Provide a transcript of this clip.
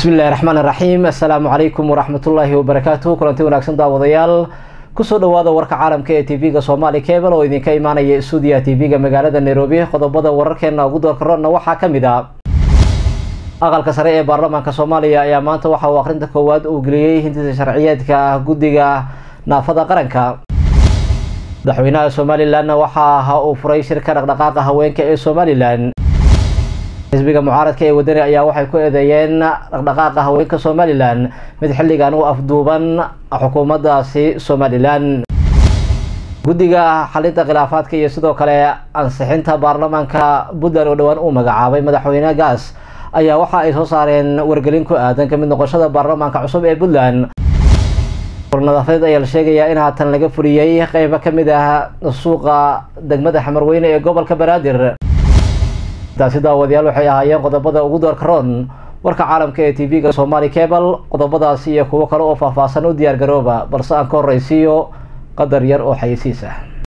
bismillahi raxmaan iraxiim assalaamu calaykum waraxmatullaahi wabarakaatu kulanti wanaagsan daawadayaal kusoo dhawaada warka caalamka ee tv-ga somaali cable oo idinka imaanaya stuudiyaha tv-ga magaalada nairobi qodobada wararkeena ugu doorkarona waxaa ka mid a aqalka sare ee baarlamaanka soomaaliya ayaa maanta waxa uu akhrinta koowaad uu geliyey hindisa sharciyeedka guddiga naafada qaranka madaxweynaha somalilanna waxa aha uu furay shirka dhaqdhaqaaqa haweenka ee somalilan xisbiga mucaaradka ee wadani ayaa waxay ku eedeeyeen dhaqdhaqaaqa haweenka somalilan mid xilligan u afduuban xukuumaddaasi somalilan guddiga xalinta khilaafaadka iyo sidoo kale ansixinta baarlamaanka puntland oo dhowaan uu magacaabay madaxweyne gaas ayaa waxa ay soo saareen wargelin ku aadan kamid noqoshada baarlamaanka cusub ee puntland nadaafeed ayaa la sheegayaa in haatan laga fuliyey qeybo kamid ah suuqa degmada xamarweyne ee gobolka banaadir taasi daawadayaal waxay ahaayeen qodobada ugu doorka roon warka caalamka ee tv-ga somaali cable qodobadaasi iyo kuwo kale oo faahfaahsan u diyaar garooba balse aan ka horreysiiyo qadar yar oo xayeysiis ah